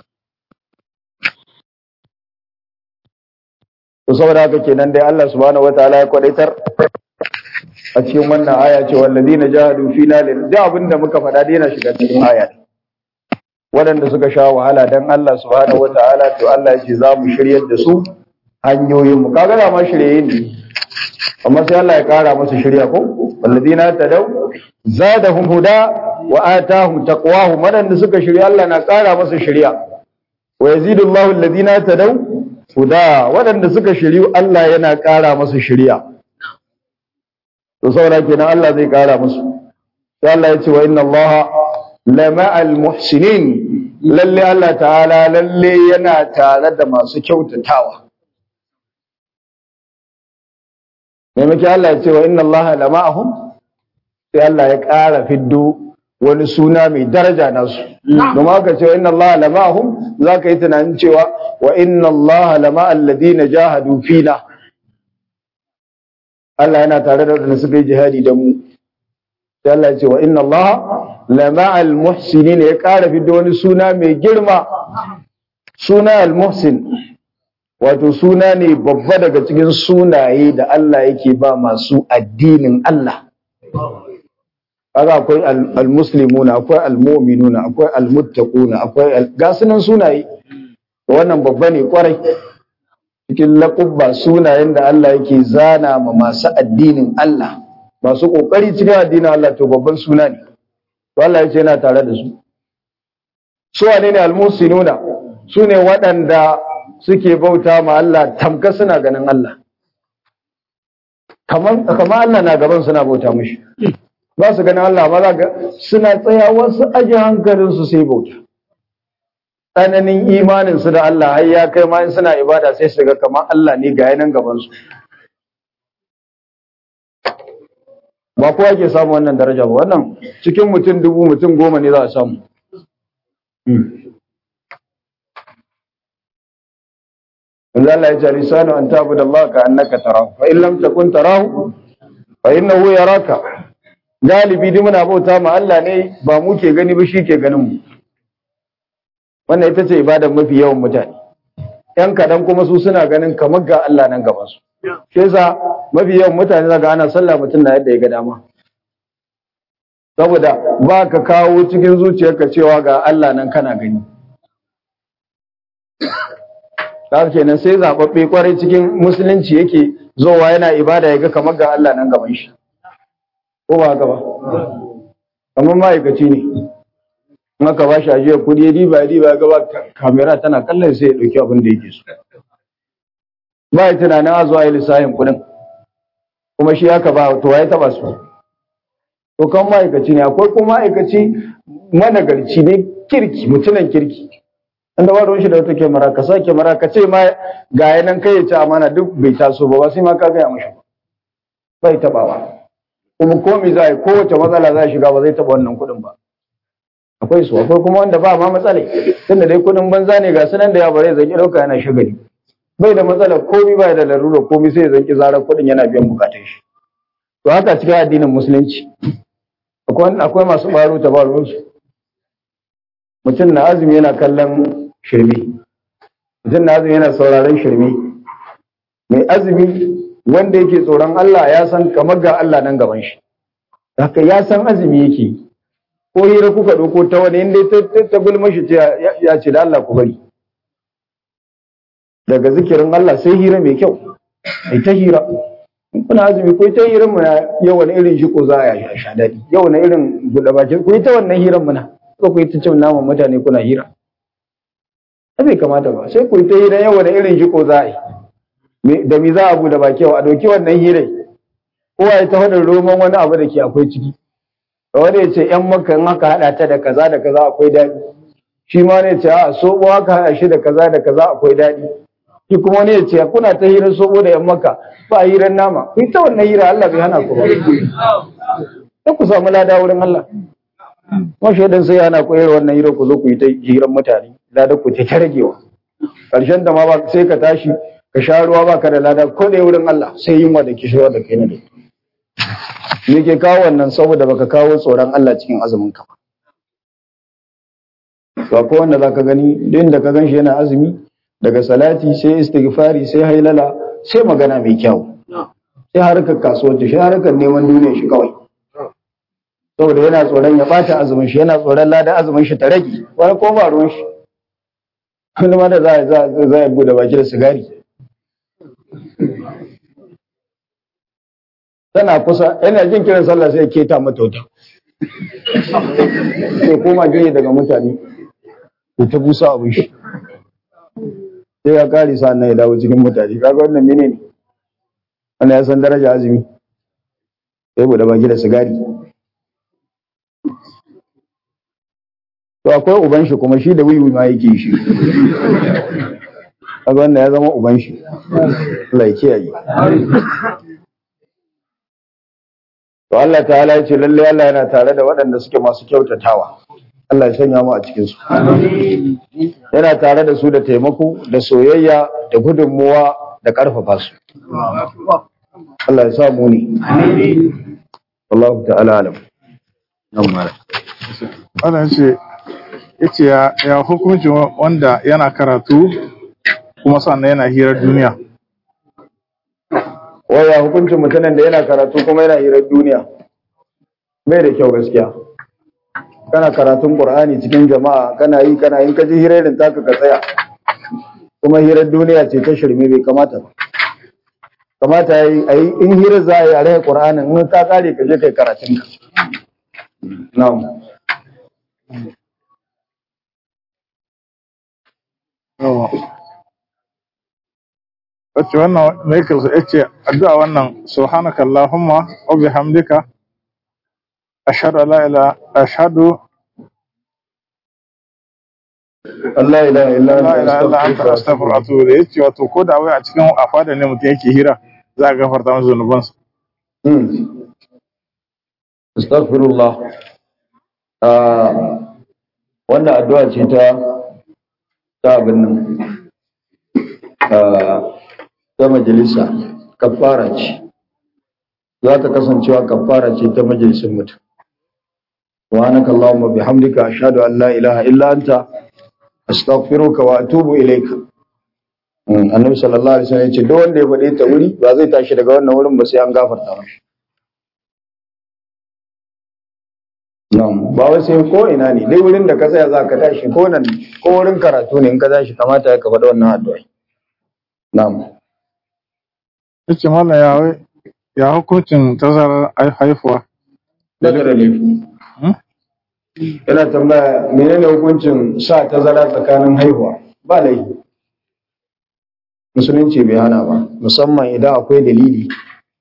to saboda haka kenan dai Allah subhanahu wataala ya kwadaitar a cikin wannan aya ce walladina jahadu fina lil da abinda muka faɗa dai yana shiga cikin aya waɗanda suka sha wahala dan Allah subhanahu wataala to Allah ya ce za mu shiryar da su hanyoyin mu kaga da ma shirye ne amma sai Allah ya kara musu shirya ko walladina tadaw zadahum huda wa atahum taqwahum waɗanda suka shirya Allah na kara musu shirya wa yazidullahu alladina tadaw huda waɗanda suka shiryu Allah yana kara musu shirya to saboda kenan Allah zai kara musu sai Allah ya ce wa inna Allah lama'al muhsinin lalle Allah ta'ala lalle yana tare da masu kyautatawa maimaki Allah ya ce wa inna Allah lama'ahum sai Allah ya ƙara fiddo wani suna mai daraja nasu domin aka ce wa inna Allah lama'ahum za ka yi tunanin cewa wa inna Allah lama'al ladina jahadu fina Allah yana tare da wadanda suka yi jihadi da mu sai Allah ya ce wa inna Allah lama'al muhsinin ya ƙara fiddo wani suna mai girma suna al-muhsin wato suna ne babba daga cikin sunaye da Allah yake ba masu addinin Allah kaga akwai al-muslimuna akwai al-mu'minuna akwai al-muttaquna akwai gasunan sunaye wannan babba ne kwarai cikin laqabba sunayen da Allah yake zana ma masu addinin Allah masu kokari cikin addinin Allah to babban suna ne to Allah yace yana tare da su su wane ne al-musinuna su ne waɗanda suke bauta ma Allah tamka suna ganin Allah kamar kamar Allah na gaban suna bauta mishi ba su ganin Allah ba za ga suna tsaya wasu aji hankalin su sai bauta tsananin imanin su da Allah har ya kai ma in suna ibada sai su ga kamar Allah ne ga yanan gaban su ba kowa ke samu wannan daraja ba wannan cikin mutum dubu mutum goma ne za a samu Manzo Allah ya ce lisanu an tabuda Allah ka annaka tarahu fa in lam takun tarahu fa innahu yaraka galibi duk muna bauta ma Allah ne ba mu ke gani ba shi ke ganin mu wannan ita ce ibadar mafi yawan mutane yan kadan kuma su suna ganin kamar ga Allah nan gaban su shi yasa mafi yawan mutane zaga ana sallah mutum na yadda ya ga dama saboda ba ka kawo cikin zuciyarka cewa ga Allah nan kana gani Haka kenan sai zaɓaɓɓe kwarai cikin musulunci yake zowa yana ibada ya ga kamar ga Allah nan gaban shi. Ko ba haka ba? Kamar ma'aikaci ne. In aka ba shi ajiyar kuɗi ya diba ya diba ya gaba kamera tana kallon sai ya ɗauki abin da yake so. Ba ya tunanin a zuwa yi lissafin kuɗin. Kuma shi aka ba to ya taɓa su. To kan ma'aikaci ne akwai kuma ma'aikaci managarci ne kirki mutumin kirki. inda ba ruwan shi da wata kyamara ka sa kyamara ka ce ma ga yanan kai ya ci amana duk bai taso ba ba sai ma ka gaya mashi bai tabawa kuma ko mi za a yi kowace matsala za a shiga ba zai taba wannan kuɗin ba akwai su akwai kuma wanda ba ma matsala tunda dai kuɗin banza ne ga sanan da ya bare zaki ɗauka yana shagali bai da matsala komi ba da larura komi sai ya zanki zarar kuɗin yana biyan bukatun shi to haka cikin addinin musulunci akwai masu baro ta ba ruwansu mutum na azumi yana kallon shirme mutum na azumi yana sauraron shirme mai azumi wanda yake tsoron Allah ya san kamar ga Allah nan gaban shi haka ya san azumi yake ko hira kuka ɗauko ta wani inda ta gulma shi ya ce da Allah ku bari daga zikirin Allah sai hira mai kyau ai ta hira in kuna azumi ko ta hirar muna yau wani irin shiko za a yi sha daɗi yau wani irin buɗe baki ko ta wannan hirar muna ko ku ta cin naman mutane kuna hira ba bai kamata ba sai ku ta hira yau wani irin shiko za a yi da mi za a buɗe baki yau a ɗauki wannan hirai kowa ya ta faɗin roman wani abu da ke akwai ciki wani ya ce ‘yan maka in aka haɗa ta da kaza da kaza akwai daɗi shi ma ne ce a soɓo aka haɗa shi da kaza da kaza akwai daɗi shi kuma wani ya ce kuna ta hirar soɓo da ‘yan maka ba hirar nama ku ta wannan hira Allah bai hana ku ba sai ku samu lada wurin Allah kuma shaidan sai hana ku irin wannan hira ku zo ku yi ta hirar mutane lada ku ta ragewa ƙarshen da ma ba sai ka tashi ka sha ruwa ba ka da lada ko da wurin Allah sai yunwa da kishirwa da kai na da me ke kawo wannan saboda baka kawo tsoron Allah cikin azumin ka ba ko wanda zaka gani din da ka ganshi yana azumi daga salati sai istighfari sai hailala sai magana mai kyau sai harkar kasuwanci sai harkar neman duniya shi kawai saboda yana tsoron ya bata azumin shi yana tsoron ladan azumin shi ta rage wani ko ba ruwan shi wani ma da za a za a bude baki da sigari tana kusa yana jin kiran sallah sai keta mata wuta sai koma gini daga mutane da ta busa abin shi sai ya kare sa nan ya dawo cikin mutane kaga wannan mene ne wannan ya san daraja azumi sai bude baki da sigari to akwai uban shi kuma shi da wiwi ma yake shi kaga wannan ya zama uban shi Allah ya kiyaye To Allah ta'ala ya ce lalle Allah yana tare da waɗanda suke masu kyautatawa. Allah ya sanya mu a cikin su. Yana tare da su da taimako, da soyayya, da gudunmuwa, da ƙarfafa su. Allah ya sa mu ne. Allah ta'ala alam. Nan mara. Wannan ce yace ya ya hukuncin wanda yana karatu kuma sannan yana hirar duniya. Waya hukuncin mutumin da yana karatu kuma yana hirar duniya. Bai da kyau gaskiya. Kana karatun Qur'ani cikin jama'a, kana yi kana yin kaji hirarin taka ka tsaya. Kuma hirar duniya ce ta shirme bai kamata ba. Kamata yayi ayi in hirar za a yi a rage Qur'anin in ka kare ka je kai karatun ka. Na'am. Yawa. Wacce wannan Michael ya ce addu'a wannan subhanaka Allahumma wa bihamdika ashhadu an la ilaha ashhadu Allah ilaha illa la anta ilaha illa anta astaghfiruka wa atubu ilayk yace wato ko da wai a cikin afada ne mutum yake hira za a gafarta masa zunubansa. Hmm. Astaghfirullah. Ah, wannan addu'a ce ta ta abin nan. Ah, ta majalisa kafara ce. Za ta kasancewa kafara ce ta majalisin mutum. Subhanaka Allahumma bihamdika ashhadu an la ilaha illa anta astaghfiruka wa atubu ilayka. Mm, Annabi sallallahu alaihi wasallam ya ce duk wanda ya faɗe ta wuri ba zai tashi daga wannan wurin ba sai an gafarta mashi. Na'am, ba wai sai ko ina ne, dai wurin da ka tsaya za ka tashi ko nan ko wurin karatu ne in ka tashi kamata ka faɗi wannan addu'a. Na'am. Yace mallam ya wai ya hukuncin tazarar hai- haifuwa. Daga da laifi. Hmm? Yana tambaya menene hukuncin sa tazara tsakanin haihuwa? Ba laifi. Musulunci bai hana ba, musamman idan akwai dalili.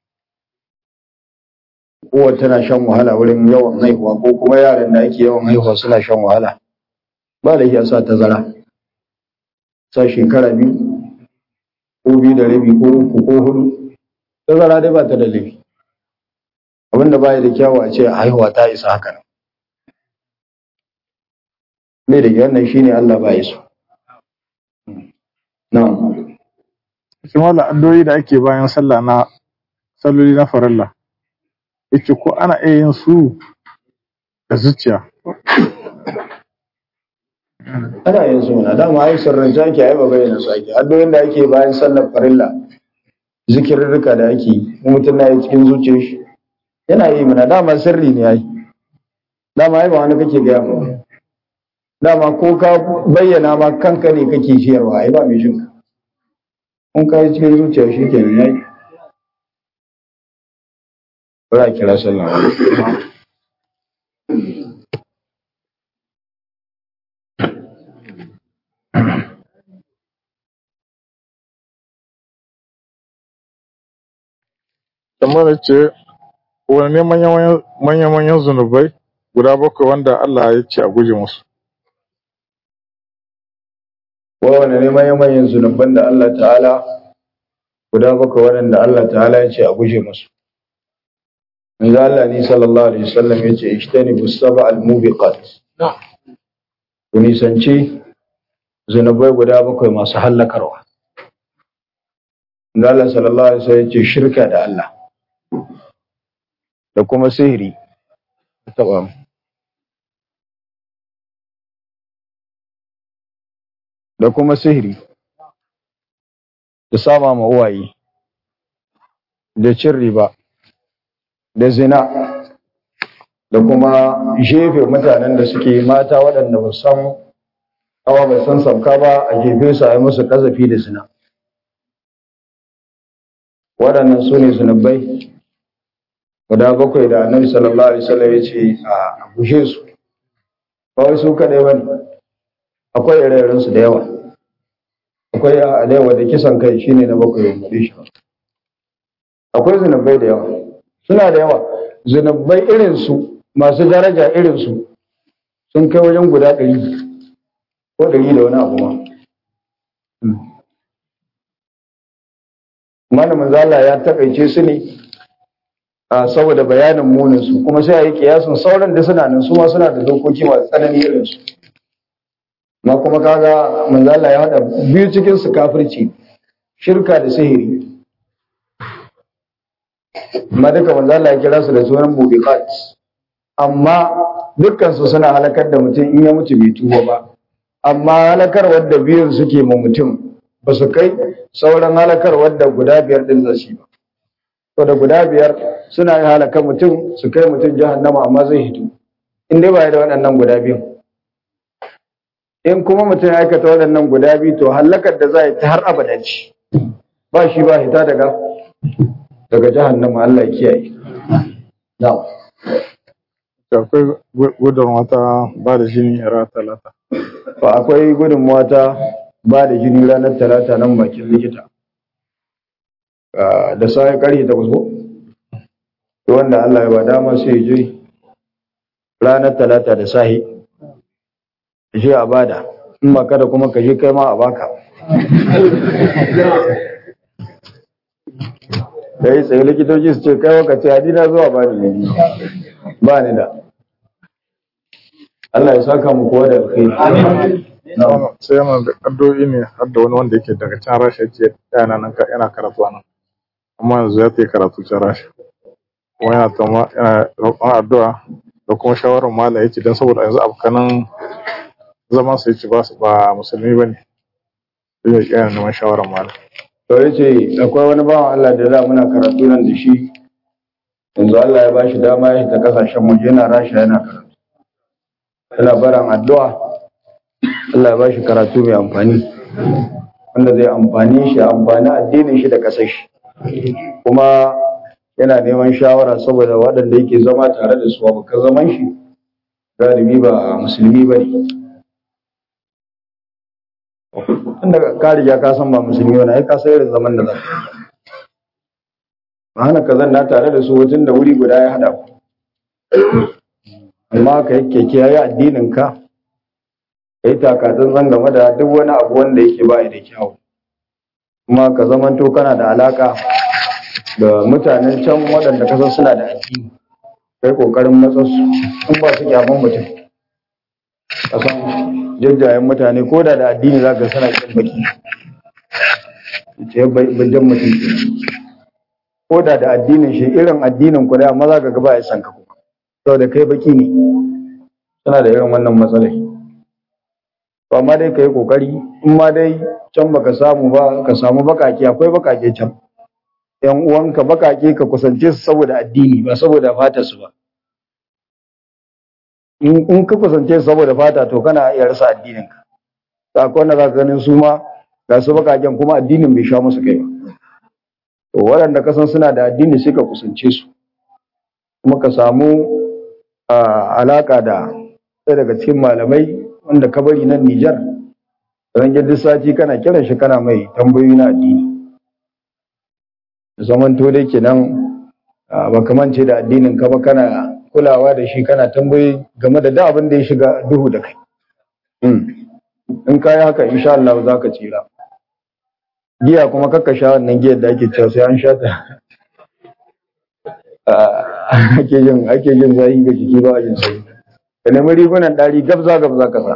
Kowa tana shan wahala wurin yawan haihuwa ko kuma yaran da ake yawan haihuwa suna shan wahala. Ba laifi a sa tazara. Sa shekara biyu, ko biyu da rabi ko uku ko hudu. Tazara dai ba ta da laifi. Abinda ba ya da kyawu a ce haihuwa ta isa haka nan. Mai da wannan shine Allah ba ya so. Na'am. Yace mallam addu'o'i da ake bayan sallah na salloli na farilla. Yace ko ana iya yin su da zuciya. Ana yin su mana dama ai sirrance ake ai ba bayyana su ake. Addu'o'in da ake bayan sallar farilla zikirrika da ake yi mutum na yi cikin zuciyar shi. Yana yi mana dama sirri ne ai. Dama ai ba wani kake gaya mu. Dama ko ka bayyana ma kanka ne kake ciyarwa ai ba mai shinka. kun kai cikin zuciya shi kenan yayi bari a kira sallah kamar ce wani ne manya-manyan zunubai guda bakwai wanda Allah ya ce a guje musu kowane ne manyan zunuban da Allah ta'ala guda bakwai waɗanda Allah ta'ala ya ce a guje musu manzo Allah ni sallallahu alaihi wasallam ya ce ishtanibu sab'a al-mubiqat ku nisanci zunubai guda bakwai masu hallakarwa manzo Allah sallallahu alaihi wasallam ya ce shirka da Allah da kuma sihiri taba da kuma sihiri da saba ma uwaye da cin riba da zina da kuma jefe mutanen da suke mata waɗanda ba san awa ba san sauka ba a jefe su a yi musu ƙazafi da zina waɗannan su ne zunubai guda bakwai da annabi sallallahu alaihi wasallam ya ce a gushe su ba wai su kaɗai ba ne akwai ire su da yawa akwai a yawa da kisan kai shine na bakwai ya faɗi shi akwai zunubai da yawa suna da yawa zunubai irin su masu daraja irin su sun kai wajen guda ɗari ko ɗari da wani abu ma malamin zala ya takaice su ne a saboda bayanin munin su kuma sai a yi kiyasin sauran da suna nan su ma suna da dokoki masu tsanani irin su ma kuma kaga manzala ya hada biyu cikin su kafirci shirka da sihiri amma duka manzala ya kira su da sunan mubiqat amma dukkan su suna halakar da mutum in ya mutu bai tuba ba amma halakar wadda biyun suke ma mutum ba su kai sauran halakar wadda guda biyar din zashi ba to da guda biyar suna yin halakar mutum su kai mutum jahannama amma zai hito in dai ba ya da waɗannan guda biyun in kuma mutum ya aikata waɗannan guda biyu to hallakar da za a yi ta har abada ce ba shi ba hita daga daga jahannama Allah ya kiyaye na'am akwai gudun wata ba da jini a ranar talata fa akwai gudunmawa ta ba da jini ranar talata nan bakin likita da sai karfe takwas ko to wanda Allah ya ba dama sai ya je ranar talata da sahi je a bada in ba kada kuma ka je kai ma a baka da yi tsaye likitoci su ce kai waka ce hadina zuwa ba ni ne ba ni da Allah ya saka mu kowa da alkhairi sai yana da addu'o'i ne har da wani wanda yake daga can rasha ce yana nan yana karatu nan amma yanzu ya ta karatu can rasha kuma yana tama yana roƙon addu'a da kuma shawarar malam yace dan saboda yanzu abokanan zaman su yace ba su ba musulmi bane sai ya yana neman shawarar malam to yace akwai wani bawan Allah da za muna karatu nan da shi yanzu Allah ya bashi dama ya ta kasashen waje yana rasha yana karatu yana baran addu'a Allah ya bashi karatu mai amfani wanda zai amfani shi amfani addinin shi da kasar shi kuma yana neman shawara saboda waɗanda yake zama tare da su abokan zaman shi galibi ba musulmi ba ne tunda ka riga ka san ba musulmi wani ai ka san irin zaman da za ka ba hana ka zanna tare da su wajen da wuri guda ya haɗa ku amma ka yi keke ya yi addinin ka ka yi takatsantsan game da duk wani abu wanda yake ba da kyau kuma ka zamanto kana da alaka da mutanen can waɗanda ka san suna da addini kai kokarin matsarsu in ba su kyaman mutum ka san jajjayen mutane ko da da addini za ka sana kin baki ce bajan mutum ke ko da da addinin shi irin addinin ku da amma za ka ga ba ya san ka kuma saboda kai baki ne suna da irin wannan matsalai to amma dai ka yi kokari in ma dai can baka samu ba ka samu bakake akwai bakake can yan uwanka bakake ka kusance su saboda addini ba saboda fata su ba in ka kusance su saboda fata to kana iya rasa addinin ka ta akwai wanda za ka ganin su ma ga su bakaken kuma addinin bai sha musu kai ba to waɗanda kasan suna da addini sai ka kusance su kuma ka samu alaka da ɗaya daga cikin malamai wanda ka bari nan Nijar ran duk sati kana kiran shi kana mai tambayoyi na addini zaman to dai kenan ba kamance da addinin ka ba kana kulawa da shi kana tambayi game da da abin da ya shiga duhu da kai in ka yi haka insha Allah za ka tsira giya kuma kakka sha wannan giyar da ake cewa sai an sha ta ake jin ake jin zahi ga jiki ba a jin sai ka nemi rigunan ɗari gabza gabza ka sa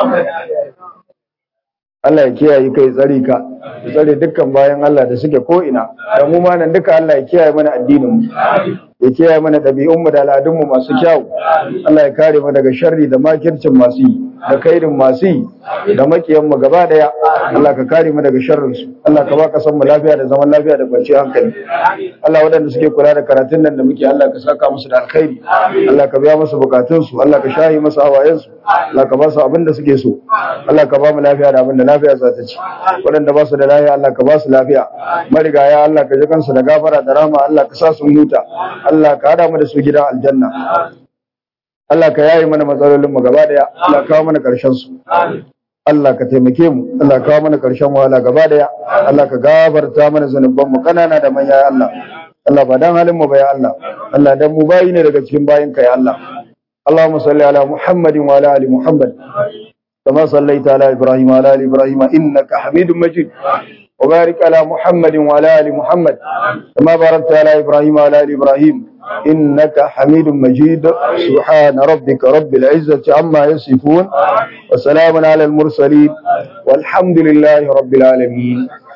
Allah ya kiyaye kai tsare ka ya tsare dukkan bayan Allah da suke ko ina da mu ma nan duka Allah ya kiyaye mana addinin mu ya kiyaye mana ɗabi'un mu da al'adun mu masu kyau Allah ya kare mu daga sharri da makircin masu yi da kairin masu yi da makiyan mu gaba daya Allah ka kare mu daga sharrin su Allah ka ba ka san mu lafiya da zaman lafiya da kwanciyar hankali Allah waɗanda suke kula da karatun nan da muke Allah ka saka musu da alkhairi Allah ka biya musu bukatun su Allah ka shahi musu hawayen su Allah ka ba su abin da suke so Allah ka ba mu lafiya da abin da lafiya za ta ci waɗanda ba su da lafiya Allah ka ba su lafiya marigaya Allah ka ji kansu da gafara da rahama Allah ka sa su huta Allah ka hada mu da su gidan aljanna Allah ka yaye mana matsalolin mu gaba daya Allah ka kawo mana karshen su Allah ka taimake mu Allah ka kawo mana karshen wahala gaba daya Allah ka gafarta mana zanuban mu kanana da manya ya Allah Allah ba dan halin mu ba ya Allah Allah dan mu bayi ne daga cikin bayin ka ya Allah اللهم صل على محمد وعلى ال محمد كما صليت على ابراهيم وعلى ال ابراهيم انك حميد مجيد وبارك على محمد وعلى ال محمد كما باركت على ابراهيم وعلى ال ابراهيم انك حميد مجيد سبحان ربك رب العزه عما يصفون وسلام على المرسلين والحمد لله رب العالمين